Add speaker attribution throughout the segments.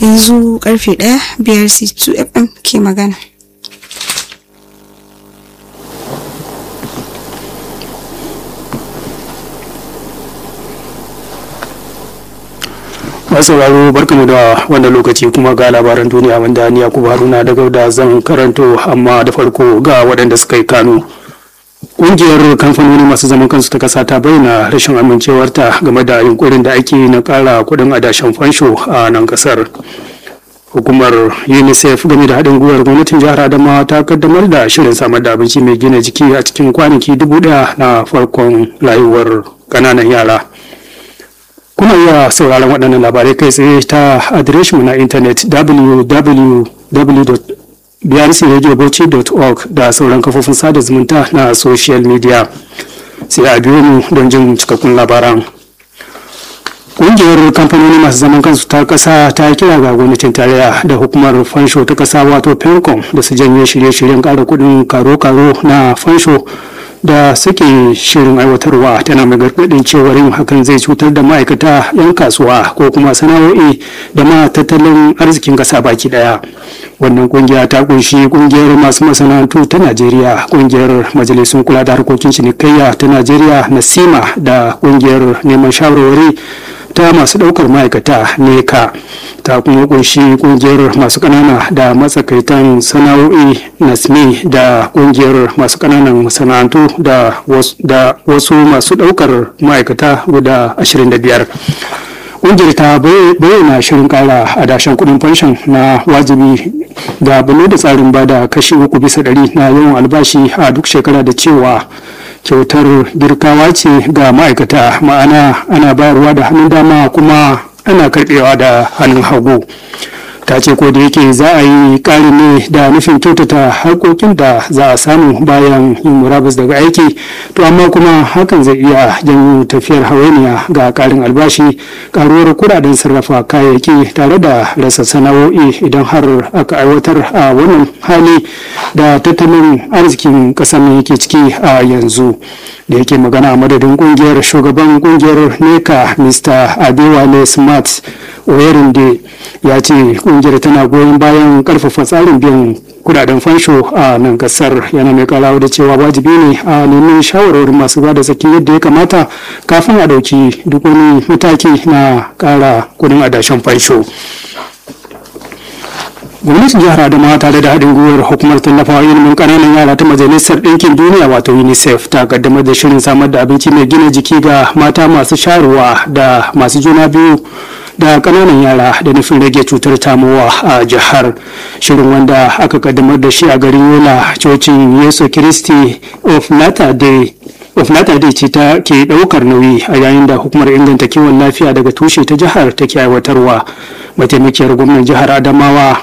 Speaker 1: yanzu karfe ɗaya biyar c2 fm ke magana
Speaker 2: sauraro barkamu da wannan lokaci kuma ga labaran duniya wanda ni yakubu haruna daga da zan karanto amma da farko ga waɗanda suka yi kano ƙungiyar kamfanoni masu zaman kansu ta ƙasa ta bayyana rashin amincewarta game da yunkurin da ake na ƙara kuɗin adashen fansho a nan ƙasar hukumar unicef game da haɗin gwiwar gwamnatin jihar adamawa ta kaddamar da shirin samar da abinci mai gina jiki a cikin kwanaki dubu ɗaya na farkon rayuwar ƙananan yara kuna iya sauraron waɗannan labarai kai tsaye ta adireshinmu na intanet www.brcradiobauchi.org da sauran kafofin sada zumunta na social media sai a biyo mu don jin cikakkun labaran ƙungiyar kamfanoni masu zaman kansu ta ƙasa ta kira ga gwamnatin tarayya da hukumar fansho ta ƙasa wato pencom da su janye shirye-shiryen ƙara kuɗin karo-karo na fansho da suke shirin aiwatarwa tana mai gargaɗin cewar yin hakan zai cutar da ma'aikata 'yan kasuwa ko kuma sana'o'i da ma tattalin arzikin ƙasa baki ɗaya wannan kungiya ta kunshi kungiyar masu masana'antu ta najeriya kungiyar majalisun kula da harkokin cinikayya ta najeriya nasima da kungiyar neman shawarwari ta masu ɗaukar ma'aikata neka ta kuma kunshi kungiyar masu ƙanana da matsakaitan sana'o'i nasmi da kungiyar masu ƙananan masana'antu da wasu masu ɗaukar ma'aikata guda 25 ƙungiyar ta bayyana shirin ƙara adashen kuɗin fanshin na wajibi da bane da tsarin bada kashi uku bisa ɗari na yawan albashi a duk shekara da cewa kyautar girkawa ce ga ma'aikata ma'ana ana bayarwa da hannun dama kuma ana karbewa da hannun hagu ta ce ko da yake za a yi ƙari ne da nufin kyautata harkokin da za a samu bayan yin murabus daga aiki to amma kuma hakan zai iya janyo tafiyar hawainiya ga ƙarin albashi ƙaruwar kudaden sarrafa kayayyaki tare da rasa sana'o'i idan har aka aiwatar a wannan hali da tattalin arzikin ƙasar ne yake ciki a yanzu da yake magana a madadin kungiyar shugaban kungiyar neka mr adewale smart oyerinde ya ce kungiyar tana goyon bayan karfafa tsarin biyan kudaden fansho a nan kasar yana mai karawa da cewa wajibi ne a nemi shawarwarin masu bada tsaki yadda ya kamata kafin a dauki duk wani mataki na kara kudin adashen fansho gwamnatin jihar adamawa tare da haɗin gwiwar hukumar tallafawa ilimin ƙananan yara ta majalisar ɗinkin duniya wato unicef ta kaddamar da shirin samar da abinci mai gina jiki ga mata masu sharuwa da masu juna biyu da ƙananan yara da nufin rage cutar tamowa a jihar shirin wanda aka kaddamar da shi a garin yola cocin yesu kiristi of latter day of latter day ce ta ke ɗaukar nauyi a yayin da hukumar inganta kiwon lafiya daga tushe ta jihar take aiwatarwa mataimakiyar gwamnan jihar adamawa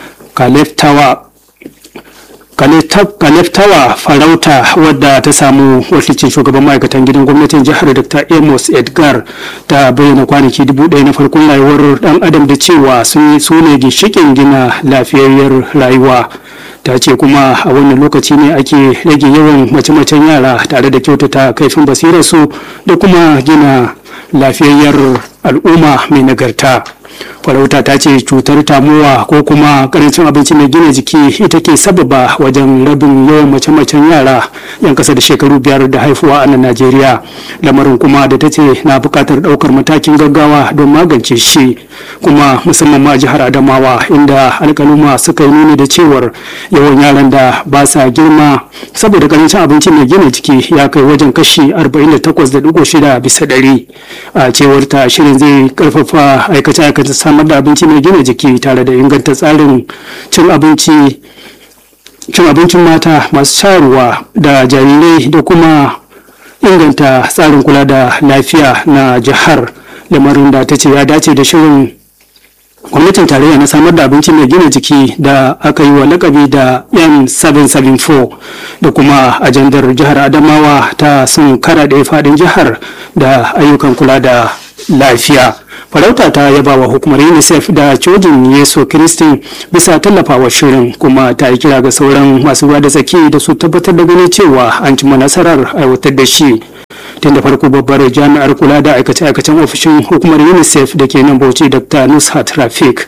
Speaker 2: kaleftawa farauta wadda ta samu wakilcin shugaban ma'aikatan gidan gwamnatin jihar dr amos edgar ta bayyana kwanaki dubu ɗaya na farkon rayuwar dan adam da cewa sun su ne ginshikin gina lafiyayyar rayuwa ta ce kuma a wannan lokaci ne ake rage yawan mace-macen yara tare da kyautata kaifin basirarsu da kuma gina lafiyayyar al'umma mai nagarta farauta ta ce cutar tamuwa ko kuma karancin abinci mai gina jiki ita ke sababa wajen rabin yawan mace-macen yara yan kasa da shekaru biyar da haifuwa a nan najeriya lamarin kuma da ta ce na buƙatar ɗaukar matakin gaggawa don magance shi kuma musamman ma jihar adamawa inda alƙaluma suka yi nuni da cewar yawan yaran da ba sa girma saboda karancin abinci mai gina jiki ya kai wajen kashi 48.6 bisa ɗari a cewar ta shirin zai karfafa aikace-aikace samar da abinci mai gina jiki tare da inganta tsarin cin abinci cin abincin mata masu shayarwa da jarirai da kuma inganta tsarin kula da lafiya na jihar lamarin da ta ce ya dace da shirin gwamnatin tarayya na samar da abinci mai gina jiki da aka yi wa lakabi da m774 da kuma ajandar jihar adamawa ta sun kara da faɗin jihar da ayyukan kula da lafiya farauta ta yaba wa hukumar unicef da cojin yesu kiristin bisa tallafawa shirin kuma ta yi kira ga sauran masu ruwa da tsaki da su tabbatar da ganin cewa an cimma nasarar aiwatar da shi tun da farko babbar jami'ar kula da aikace-aikacen ofishin hukumar unicef da ke nan bauchi dr nushat rafik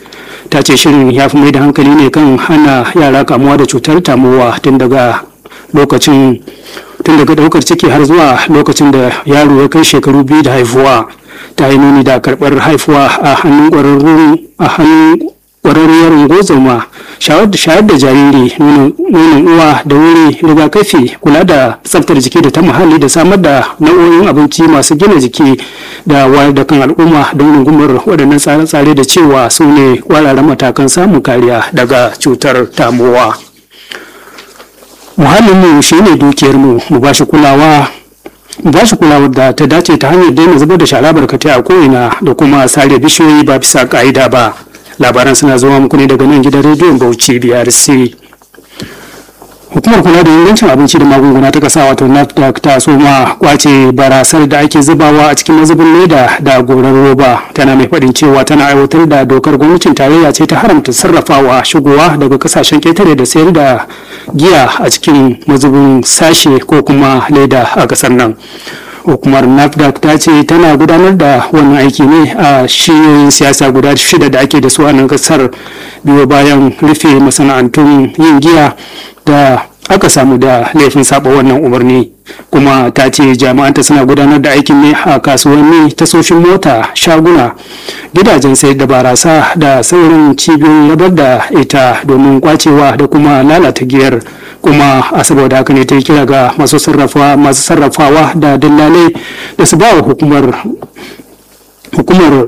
Speaker 2: ta ce shirin ya fi mai da hankali ne kan hana yara kamuwa da cutar tamowa tun daga lokacin tun daga daukar ciki har zuwa lokacin da yaro ya kai shekaru biyu da haifuwa ta yi nuni da karɓar haifuwa a hannun ƙwararrun a hannun ƙwararriyar ungozoma shayar da jariri nonon uwa da wuri rigakafi kula da tsaftar jiki da ta muhalli da samar da nau'o'in abinci masu gina jiki da wayar da kan al'umma don rungumar waɗannan tsare-tsare da cewa su ne kwararren matakan samun kariya daga cutar tamowa muhallinmu shi ne dukiyarmu mu ba shi kulawa ba shi kulawar da ta dace ta hanyar daina zubar da shara barkatai a ko'ina da kuma sare bishiyoyi ba bisa ka'ida ba labaran suna zuwa muku ne daga nan gidan rediyon bauchi brc hukumar kula da ingancin abinci da magunguna ta kasa wato nafdac ta soma kwace barasar da ake zubawa a cikin mazubin leda da gorar roba tana mai faɗin cewa tana aiwatar da dokar gwamnatin tarayya ce ta haramta sarrafawa shigowa daga kasashen ketare da sayar da giya a cikin mazubin sashe ko kuma leda a ƙasar nan hukumar nafdac ta ce tana gudanar da wannan aiki ne a shiyoyin siyasa guda shida da ake da su a nan kasar biyo bayan rufe masana'antun yin giya da aka samu da laifin saba wannan umarni kuma ta ce jami'anta suna gudanar da aikin ne a kasuwanni tasoshin mota shaguna gidajen sayar da barasa da sauran cibiyoyin rabar da ita domin kwacewa da kuma lalata giyar kuma a saboda haka ne ta yi kira ga masu sarrafawa da dillalai da su ba wa hukumar hukumar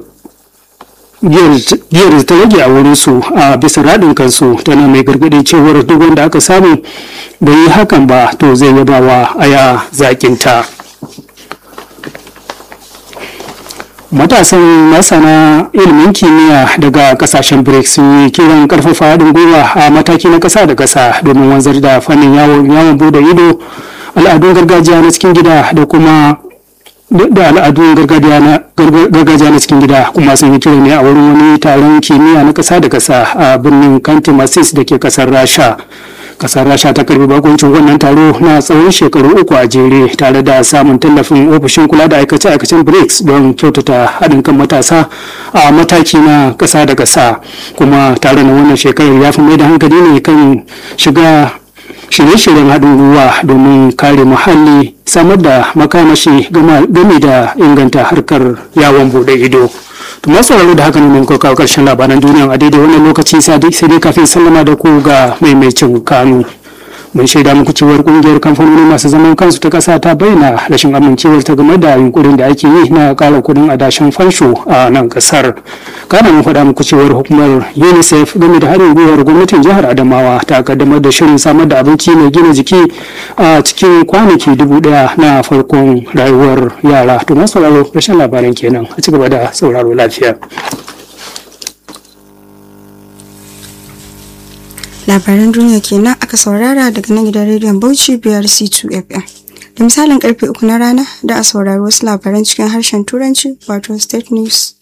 Speaker 2: giyar ta rage a wurinsu a bisa raɗin kansu tana mai gargaɗi cewar duk wanda aka samu bai yi hakan ba to zai yaba wa aya zaƙinta matasan masana ilimin kimiyya daga kasashen brics sun yi kiran karfafa haɗin gwiwa a mataki na ƙasa da ƙasa domin wanzar da fannin yawon bude ido al'adun gargajiya na cikin gida da kuma da al'adun gargajiya na cikin gida kuma sun yi kira ne a wurin wani taron kimiyya na ƙasa da ƙasa a birnin kantimasis da ke ƙasar rasha kasar rasha ta karbi bakuncin wannan taro na tsawon shekaru uku a jere tare da samun tallafin ofishin kula da aikace-aikacen brics don kyautata haɗin kan matasa a mataki na ƙasa da ƙasa kuma tare na wannan shekarar ya fi mai da hankali ne kan shiga shirye-shiryen haɗin gwiwa domin kare muhalli samar da makamashi game da inganta harkar yawon bude ido to masu sauraro da haka ne mun kawo karshen labaran duniya a daidai wannan lokaci sai dai kafin sallama da ku ga maimacin kanu mun shaida muku cewar kungiyar kamfanoni masu zaman kansu ta kasa ta bayyana rashin amincewar ta game da yunkurin da ake yi na kara kudin adashin fansho a nan kasar kana mun faɗa muku cewar hukumar unicef game da haɗin gwiwar gwamnatin jihar adamawa ta kaddamar da shirin samar da abinci mai gina jiki a cikin kwanaki dubu ɗaya na farkon rayuwar yara to masu sauraro rashin labaran kenan a ci gaba da sauraro lafiya.
Speaker 1: labaran duniya kenan aka saurara daga nan gidan rediyon bauchi biyar c2 fm da misalin karfe uku na rana da a saurari wasu labaran cikin harshen turanci wato state news